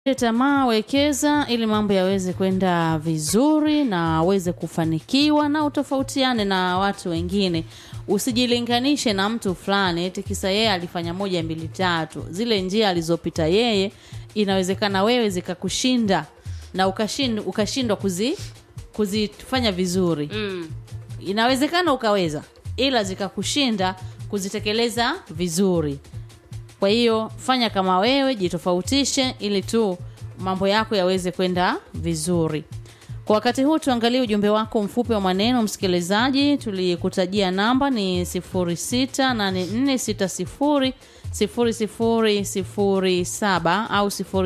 tamaa, wekeza ili mambo yaweze kwenda vizuri na aweze kufanikiwa na utofautiane na watu wengine. Usijilinganishe na mtu fulani eti kisa yeye alifanya moja mbili tatu. Zile njia alizopita yeye inawezekana wewe zikakushinda na ukashindwa ukashindwa kuzi kuzifanya vizuri. Mm. Inawezekana ukaweza ila zikakushinda kuzitekeleza vizuri. Kwa hiyo fanya kama wewe, jitofautishe ili tu mambo yako yaweze kwenda vizuri. Kwa wakati huu tuangalie ujumbe wako mfupi wa maneno msikilizaji. Tulikutajia namba ni 068460 0007 au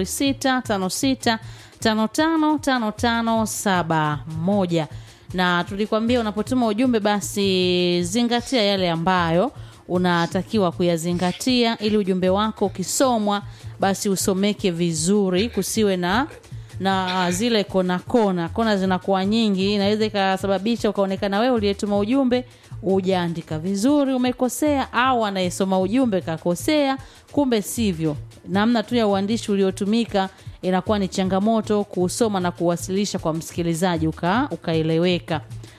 0656555571 na tulikwambia unapotuma ujumbe basi zingatia yale ambayo unatakiwa kuyazingatia ili ujumbe wako ukisomwa basi usomeke vizuri kusiwe na na zile kona kona kona zinakuwa nyingi inaweza ikasababisha ukaonekana wewe uliyetuma ujumbe ujaandika vizuri umekosea au anayesoma ujumbe kakosea kumbe sivyo namna tu ya uandishi uliotumika inakuwa ni changamoto kusoma na kuwasilisha kwa msikilizaji uka ukaeleweka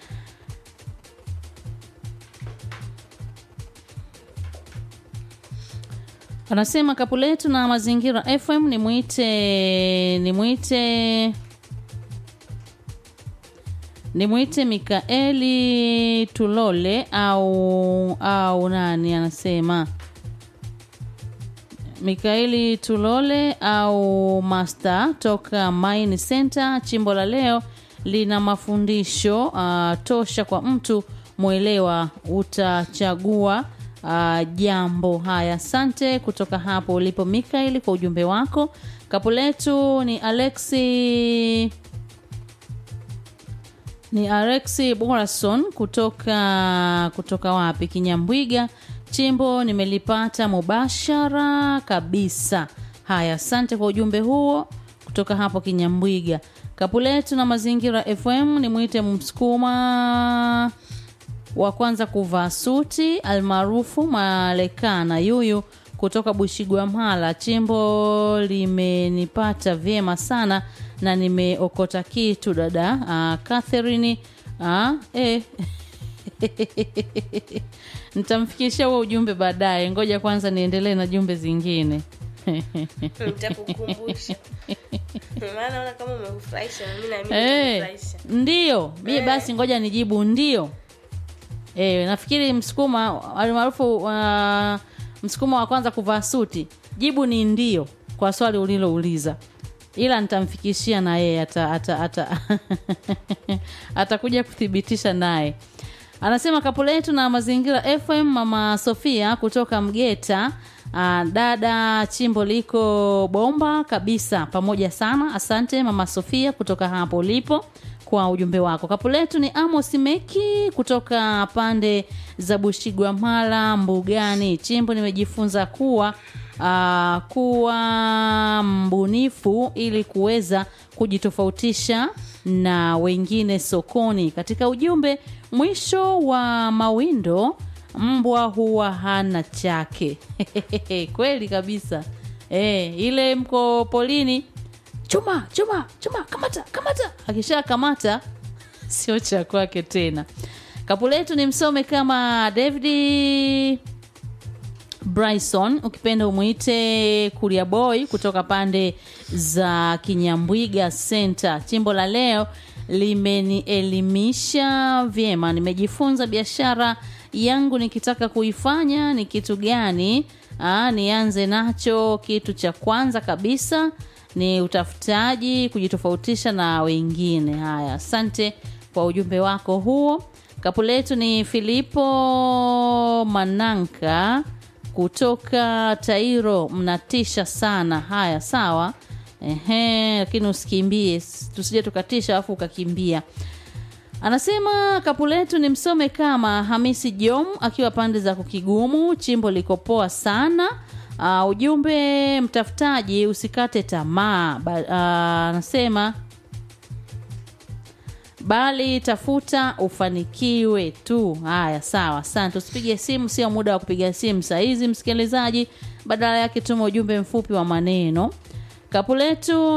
anasema kapu letu na mazingira fm ni mwite ni mwite ni mwite mikaeli tulole au au nani anasema mikaeli tulole au master toka mine center chimbo la leo lina mafundisho uh, tosha kwa mtu mwelewa utachagua uh, jambo haya asante kutoka hapo ulipo mikaeli kwa ujumbe wako kapu letu ni alexi ni alexi borason kutoka kutoka wapi kinyambwiga chimbo nimelipata mubashara kabisa haya asante kwa ujumbe huo kutoka hapo kinyambwiga kapu letu na mazingira fm ni mwite msukuma wa kwanza kuvaa suti almaarufu malekana yuyu kutoka bushigwa mhala chimbo limenipata vyema sana na nimeokota kitu dada uh, catherine uh, eh. nitamfikishia huo ujumbe baadaye ngoja kwanza niendelee na jumbe zingine nitakukumbusha maana naona kama umekufurahisha na mimi na mimi Eh, nimekufurahisha ndio mie basi ngoja nijibu ndio e, nafikiri msukuma almaarufu uh, msukuma wa kwanza kuvaa suti jibu ni ndio kwa swali ulilouliza ila nitamfikishia na yeye ata, ata, ata, atakuja kuthibitisha naye anasema kapu letu na mazingira fm mama sofia kutoka mgeta uh, dada chimbo liko bomba kabisa pamoja sana asante mama sofia kutoka hapo ulipo kwa ujumbe wako kapu letu ni amos meki kutoka pande za bushigwamala mbugani chimbo nimejifunza kuwa uh, kuwa mbunifu ili kuweza kujitofautisha na wengine sokoni katika ujumbe mwisho wa mawindo mbwa huwa hana chake kweli kabisa e, ile mko polini chuma chuma chuma kamata kamata akisha kamata sio cha kwake tena kapu letu ni msome kama david bryson ukipenda umwite kuria boy kutoka pande za kinyambwiga center chimbo la leo limenielimisha vyema nimejifunza biashara yangu nikitaka kuifanya ni kitu gani Aa, nianze nacho kitu cha kwanza kabisa ni utafutaji kujitofautisha na wengine haya asante kwa ujumbe wako huo kapu letu ni filipo mananka kutoka tairo mnatisha sana haya sawa ehe lakini usikimbie tusije tukatisha alafu ukakimbia anasema kapu letu ni msome kama hamisi jom akiwa pande za kukigumu chimbo liko poa sana uh, ujumbe mtafutaji usikate tamaa Ba- ah, anasema bali tafuta ufanikiwe tu haya sawa asante usipige simu sio muda wa kupiga simu sahizi msikilizaji badala yake tuma ujumbe mfupi wa maneno kapu letu